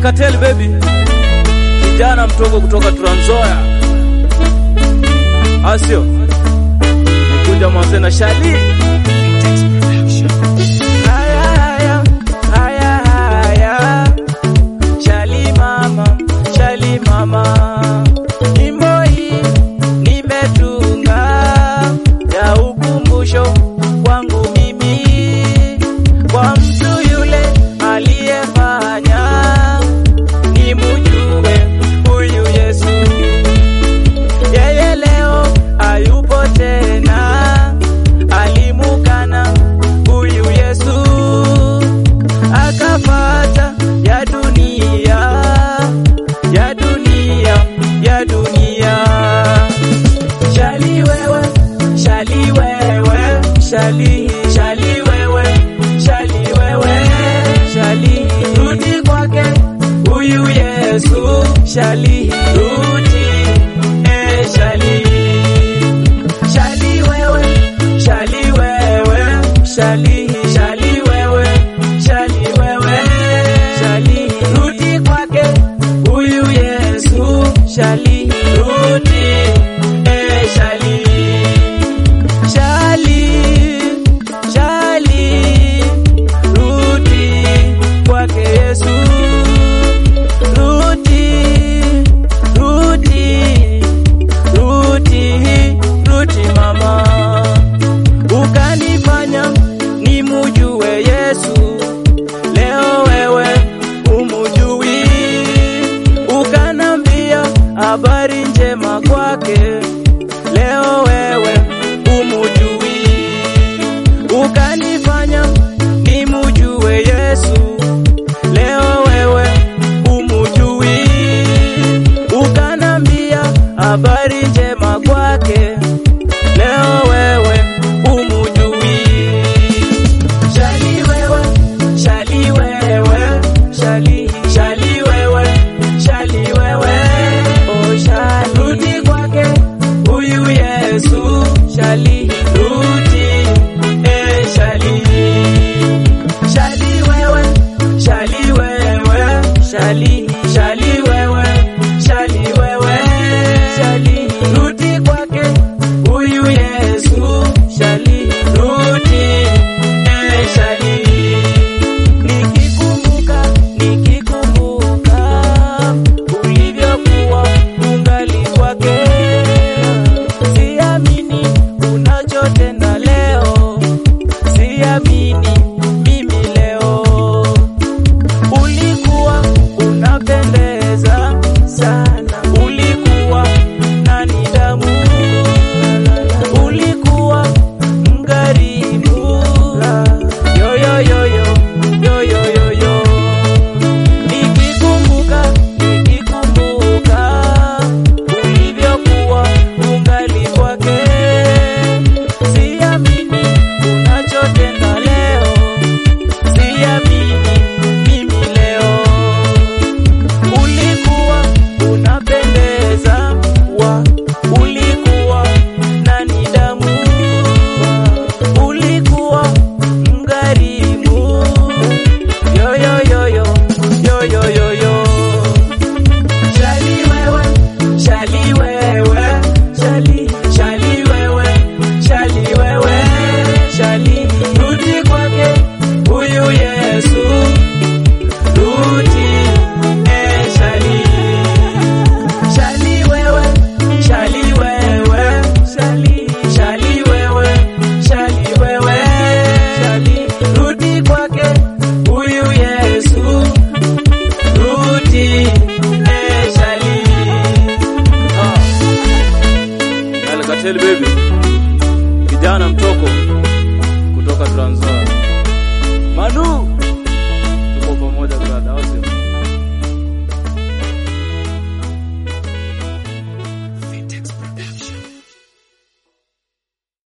Cartel baby, kijana mtogo kutoka Trans Nzoia, asio nikuja mwanze na Shali. Haya, haya, haya, haya. Shali mama, Shali mama, nyimbo hii nimetunga ya ukumbusho wangu mimi kwa mtu yule aliyefanya nimujue huyu Yesu. Yeye leo hayupo tena, alimukana huyu Yesu, akapata ya dunia, ya dunia, ya dunia. Shali wewe, shali wewe, shali, shali wewe, shali wewe, shali, rudi kwake huyu Yesu, shali, rudi, eh, shali. Shali wewe, shali wewe, shali, shali wewe, shali wewe, shali, rudi kwake huyu Yesu, shali, rudi, eh, shali. Shali, shali, rudi kwake Yesu, rudi, rudi, rudi, rudi mama, ukanifanya nimujue Yesu, leo wewe umujui, ukanambia habari njema kwake, leo wewe umujui, ukanifanya nimujue Yesu, leo wewe umujui, ukanambia habari njema kwake, leo wewe umujui. Shali wewe, shali wewe, shali, shali wewe, shali wewe, oh shali, rudi kwake huyu Yesu, shali, rudi, eh shali. Shali wewe, shali wewe, shali, shali wewe, shali wewe, shali, rudi kwake huyu Yesu, shali, rudi, eh shali. Nikikumbuka, nikikumbuka ulivyokuwa ungali kwake, siamini unachotenda leo, siamini mimi leo. Ulikuwa unapendeza sana, ulikuwa na nidhamu, ulikuwa mkarimu. Yo, yo, yo, yo, yo, yo, yo, yo. Nikikumbuka, nikikumbuka ulivyokuwa ungali kwake, siamini unachotenda leo, siamini mimi leo. Ulikuwa unapendeza wa, ulikuwa na nidhamu wa, ulikuwa mkarimu. Yo, yo, yo, yo, yo, yo, yo, yo. Shali wewe, shali wewe, shali, shali wewe, shali wewe, shali, rudi kwake huyu Yesu, rudi, eh, shali. Shali wewe, shali wewe, shali, shali wewe, shali wewe, shali, rudi kwake huyu Yesu, rudi, eh, shali. Ah. Cartel baby.